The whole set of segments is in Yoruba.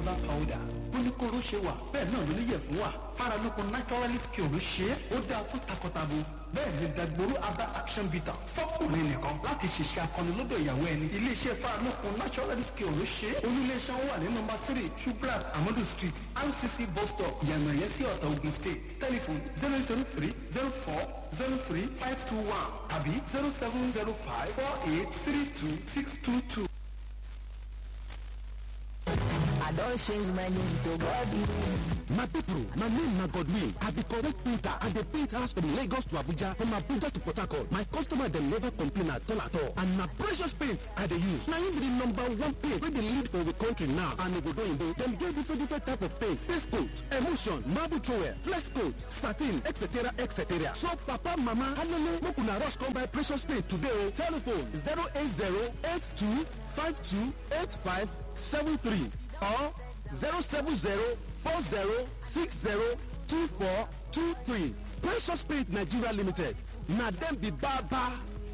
herbal powder oníkóró ṣe wà bẹ́ẹ̀ náà ló níyẹ̀ fún wa faralókun naturally skill ló ṣe é ó dáa fún takọtabo bẹ́ẹ̀ ni dagboru aba action bitter fọ́kùnrin nìkan láti ṣiṣẹ́ akọni lọ́dọ̀ ìyàwó ẹni iléeṣẹ́ faralókun naturally skill ló ṣe é olúléeṣẹ́ wà ní nọ́mbà three shubrat amadu street rcc bus stop yànnà yẹn sí ọ̀tà ogun state telephone zero zero three zero four zero three five two one tàbí zero seven zero five four eight three two six two two. I don change my name to Godwin. My people, my name na Godwin. I be correct painter. I dey paint house from Lagos to Abuja, from Abuja to Port Harcourt. My customer dem never complain at all at all. And na precious paint I dey use. Na im be the number one paint wey dey lead for the country now. And obodo oyinbo, dem get different different type of paint. Face coat, emulsion, marble trowel, flex coat, satin, etc etc. So papa, mama, halele, make una rush come buy precious paint today. Telephone 080 82 52 85 73 or 070-40-60-2423. Precious Paint Nigeria Limited. Na dem be baba.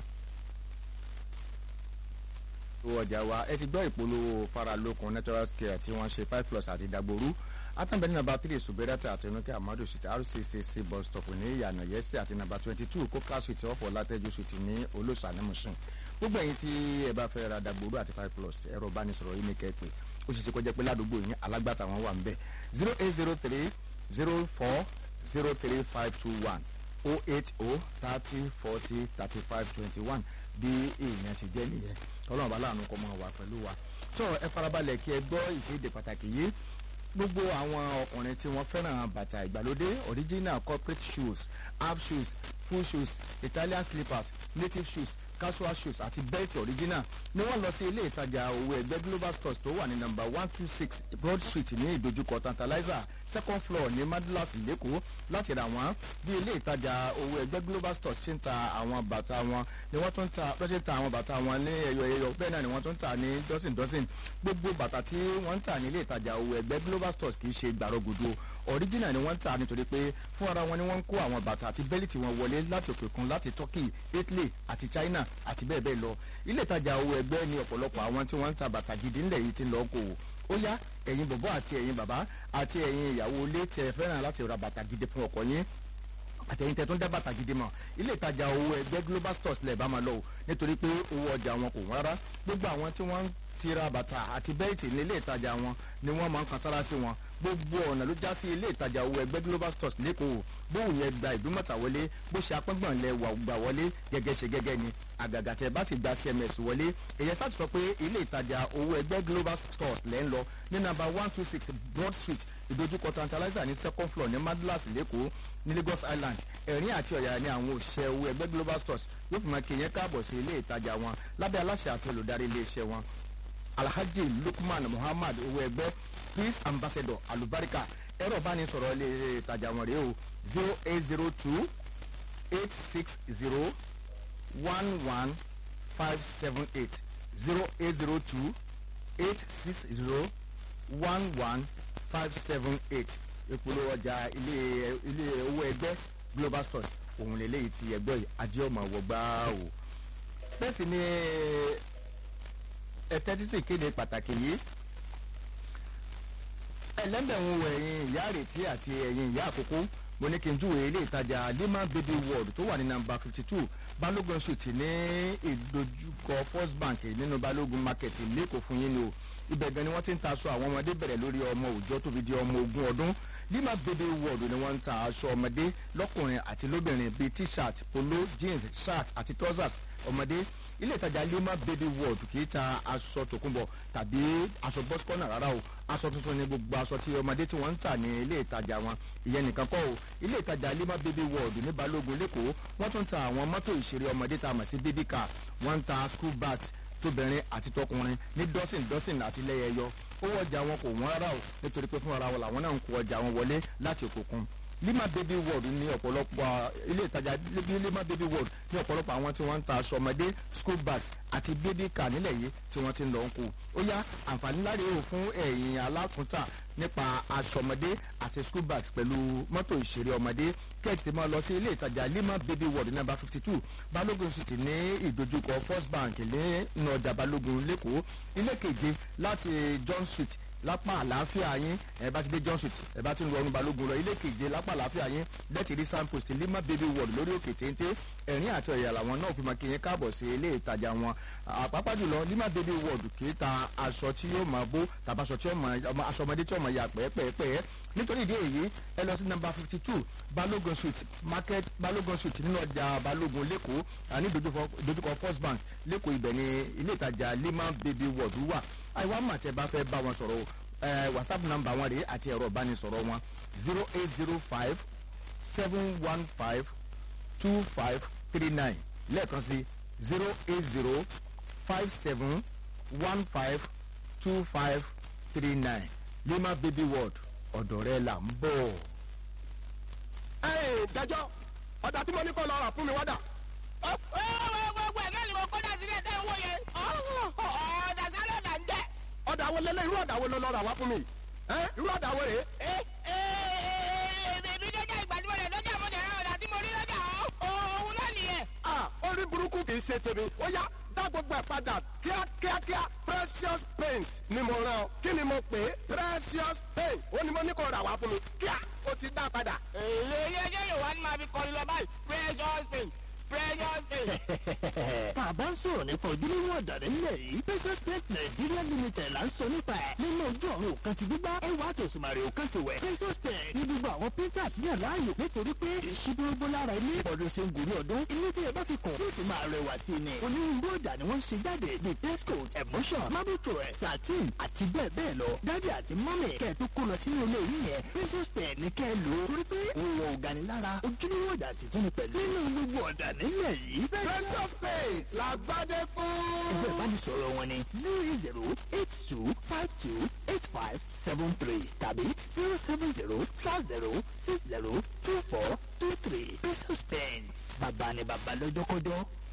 owó ọjà wa ẹ ti gbọ́ ìpolówó faralókun natural scale tí wọ́n ṣe five plus àti dagboru atambẹ ní nàbà three subirata àti onuke amadu street rccc bus stop ní ìyànà yẹsẹ àti nàbà twenty two coca street ọ̀fọ̀ látẹ́jú street ní olóṣànímùsùn gbogbo ẹ̀yin tí ẹ bá fẹ́ ra dagboru àti five plus ẹ̀rọ ìbánisọ̀rọ̀ yìí ní kẹ́pẹ́ ó ṣe ṣe kọjá pé ládùúgbò yín alágbàtà wọn wà ń bẹ zero eight zero three zero four zero three five two one oh eight oh thirty forty thirty five twenty one bí èèyàn ṣe jẹ́ nìyẹn ọlọ́run bá láàánú kọ́ mọ́ wà pẹ̀lú wa tó ẹ farabalẹ̀ kí ẹ gbọ́ ìkéde pàtàkì yìí gbogbo àwọn ọkùnrin tí wọ́n fẹ́ràn bàtà ìgbàlódé original corporate shoes half shoes full shoes italian slippers native shoes casual shoes àti belt original ni wọ́n lọ sí ilé ìtajà owó ẹgbẹ́ global stores tó wà ní number one two six broad street ní ìdojúkọ tantalizer second floor ní madalas lẹ́kọ̀ọ́ láti rà wọ́n bí ilé ìtajà owó ẹgbẹ́ global stores ṣe ń ta àwọn bàtà wọn ni wọ́n tún ń ta lọ́sẹ̀ ń ta àwọn bàtà wọn ní ẹyọ ẹyọ bẹ́ẹ̀ náà ni wọ́n tún ń ta ní dọ́sìn dọ́sìn gbogbo bàtà tí wọ́n ń tà ní ilé ìtajà owó ẹgbẹ́ global stores kì í ṣe gbàrọ̀gùdù original ni wọ́n ń tà nítorí pé fún ara wọn ni wọ́n ń kó àwọn bàtà àti bẹ́líìtì wọn wọlé láti òkè òkun láti turkey italy àti china àti bẹ́ẹ̀ bẹ́ẹ̀ lọ ilé ìtajà owó ẹgbẹ́ ni ọ̀pọ̀lọpọ̀ àwọn tí wọ́n ń ta bàtà gidi ńlẹ̀ yìí ti ń lọ kó o ó yá ẹ̀yin bọ̀bọ̀ àti ẹ̀yin bàbá àti ẹ̀yin ìyàwó ilé tẹ fẹ́ràn láti ra bàtà gidi fún ọkọ yín àtẹ̀yìn tẹ̀ tó ń dá bàtà gidi mọ̀ ilé ìtajà owó ẹgbẹ́ global stores lẹ̀ bá máa lọ o nítorí pé owó ọjà wọn kò wọ́n rárá gbogbo àwọn tí wọ́n ń ti ra bàtà àti bẹ́ẹ̀tì ní ilé ìtajà wọn ni wọ́n máa ń kan sára sí wọn gbogbo ọ̀nà ló já sí ilé ìtajà owó ẹgbẹ́ global stores lẹ́kọ̀ọ́ bóun yẹn gba ìdúmọ̀tà wọlé bó ṣe apẹ́gbọ̀n lẹ wà gbà wọlé gẹ́gẹ́ ṣe gẹ́gẹ́ ni àgàgà tẹ bá sì gba cms wọlé èyẹ sáà ti sọ pé ilé ìtajà owó ẹgbẹ́ global stores lẹ́ ń lọ ní nàmbà one two six broad street ìdojúkọ tantalizer ní second floor ní madlas lẹ́kọ̀ọ́ ní lagos island ẹ̀rín àti ọ̀yà ni àwọn òṣìṣẹ́ owó ẹgbẹ́ global stores yóò fi máa kéèyàn káàbọ̀ sí ilé ìtajà wọn lábẹ́ aláṣẹ àti olùdarí ilé iṣẹ́ wọn alhaji lukman muhammad owó ẹgbẹ́ peace ambassador alubarika ẹ̀rọ ìbánisọ̀rọ̀ ilé ìtajà wọn rèé o zero eight zero two eight six zero one one five seven eight zero eight zero two eight six zero one one five seven eight ìpolówó ọjà ilé ilé owó ẹgbẹ́ global stores òun lè léyìí ti ẹgbẹ́ yìí adéọmọ wọgbà o bẹ́ẹ̀ sì ni ẹtẹ́tí sì kéde pàtàkì yìí ẹlẹ́bẹ̀rún wọ ẹ̀yìn ìyá àrètí àti ẹ̀yìn ìyá àkókò mo ní kí n júwèé ilé ìtajà lima baby world tó wà ní nàmbà fifty two balógun street ní ìdojúkọ first bank nínú balógun market lẹ́kọ̀ọ́ fún yín ni o ibẹ̀ gan ni wọ́n ti ń ta aṣọ àwọn ọmọdé bẹ̀rẹ̀ lórí ọmọ òòjọ́ tó fi di ọmọ ogún ọdún lima baby world ni wọ́n ń ta aṣọ ọmọdé lọ́kùnrin àti lóbìnrin bíi t-shirt polo jeans shirt àti trousers ọmọdé ilé ìtajà lima baby world kì í ta aṣọ tòkunbọ̀ tàbí aṣọ bọ́sikọ́nà rárá o aṣọ tuntun ni gbogbo aṣọ tí ọmọdé tí wọ́n ń tà ní ilé ìtajà wọn ìyẹn nìkan kọ́ o ilé ìtajà lima baby world ní balógun lẹ́kọ̀ọ́ wọ́n tún ta àwọn mọ́tò ìṣeré ọmọdé tá a mọ̀ sí baby car wọ́n ń ta school bags tóbìnrin àti tọkùnrin ní dọ́sìn dọ́sìn àti lẹ́yẹyọ owó ọjà wọn kò wọ́n rárá o nítorí pé fúnra wọn làwọn náà ń kó ọjà wọn wọlé láti òkùnkùn lima baby world ní ọ̀pọ̀lọpọ̀ ilé ìtajà lima baby world ní ọ̀pọ̀lọpọ̀ àwọn tí wọ́n ń ta aṣọ ọmọdé school bags àti baby car nílẹ̀ yìí tí wọ́n ti ń lọ ń kó ó yá àǹfààní láre o fún ẹ̀yìn alákùntà nípa aṣọ ọmọdé àti school bags pẹ̀lú mọ́tò ìṣeré ọmọdé kẹ́ẹ̀tì máa lọ sí ilé ìtajà lima baby world number fifty two balógun street ní ìdojúkọ first bank ní ọjà balógun lẹ́kọ̀ọ́ ilé keje láti john street lápá àlàáfíà yín ẹ bá ti dé john street ẹ bá ti ń lọ ọrùn balógun lọ ilé keje lápá àlàáfíà yín lẹ́tì rí signpost lima baby world lórí òkè téńté ẹ̀rín àti ọ̀yà làwọn náà fi máa kí yín káàbọ̀ sí ilé ìtajà wọn àpapá jùlọ lima baby world kì í ta aṣọ tí yóò máa bó tàbí aṣọ tí yóò máa aṣọ ọmọdé tí yóò máa yà pẹ́ẹ́pẹ́ẹ́pẹ́ nítorí ìdí èyí ẹ lọ sí nọmba fifty two balógun street market balógun street nínú ọjà balógun lẹ́kọ̀ọ́ ní dojúkọ first bank lẹ́kọ̀ọ́ ibẹ̀ ni ilé ìtajà lima baby world wà àìwá mà tẹ bá fẹ́ bá wọn sọ̀rọ̀ ẹ whatsapp number wọn rèé àti ẹ̀rọ ìbánisọ̀rọ̀ wọn zero eight zero five seven one five two five three nine lẹ́ẹ̀kan sí zero eight zero five seven one five two five three nine lima baby world ọ̀dọ̀ rẹ là ń bọ̀. ẹ dájọ́ ọ̀dà tí mo ní kọ́ lọ rà fún mi wádà. gbogbo ẹ̀ náà ni mo kó dà sílẹ̀ tẹ́ ń wò yẹn ọ̀dà sálẹ̀ ọ̀dà ń jẹ́. ọ̀dà wo lélẹ̀ irú ọ̀dà wo ló lọ rà wá fún mi. ẹ irú ọ̀dà wo rèé. èmi lọ́jà ìgbàlúwọ̀ rẹ̀ lọ́jà mo dẹ̀ra ọ̀dà tí mo rí lọ́jà òun náà nìyẹn. a orí burúkú kì í ṣe tèmi ó yá dá gbogbo ẹ̀ padà kíákíákíá precious paint ni mo rán ọ kí ni mo pè é precious paint ó ní mo ní kó rà wá fún mi kíá ó ti dá padà. èyí ẹjẹ́ yóò wá ní máa fi kọrin lọ báyìí precious paint precious paint. tá a bá ń sọ̀rọ̀ nípa ojúlówó ọ̀dà nílẹ̀ yìí precious paint nigeria limited là ń sọ nípa ẹ̀ nínú ojú ọ̀run òkan ti gbígbá ẹwà àtòsùmàrè òkan ti wẹ̀ precious paint ní gbogbo àwọn painters yàn láàyò nítorí pé ìṣíbúrógbó lára ilé ọdún ṣe ń gòrí ọdún ilé tí ẹ bá fi kàn yóò ti máa rẹwà sí ni onírúurú ọ̀dà ni wọ́n ṣe jáde bíi pescoat emotion marble tourist satin àti bẹ́ẹ̀ bẹ́ẹ̀ lọ dájú àti mọ́mì kẹ́ẹ̀ tó kó lọ sínú ilé yìí yẹn precious paint ní kẹ́ ẹ lò ó torí pé òun ò gani lára ojúlówó ọ̀dà sì tún ni pẹ̀lú nínú gbogbo ọ̀dà nílẹ̀ yìí precious paint la gbádé fún. ẹgbẹ́ ìbánisọ̀rọ̀ wọn ni zero eight zero eight two five two eight five seven three tàbí zero seven zero four zero six zero two four two three precious paint bàbá ni bàbá lọ́jọ́kọ́jọ́.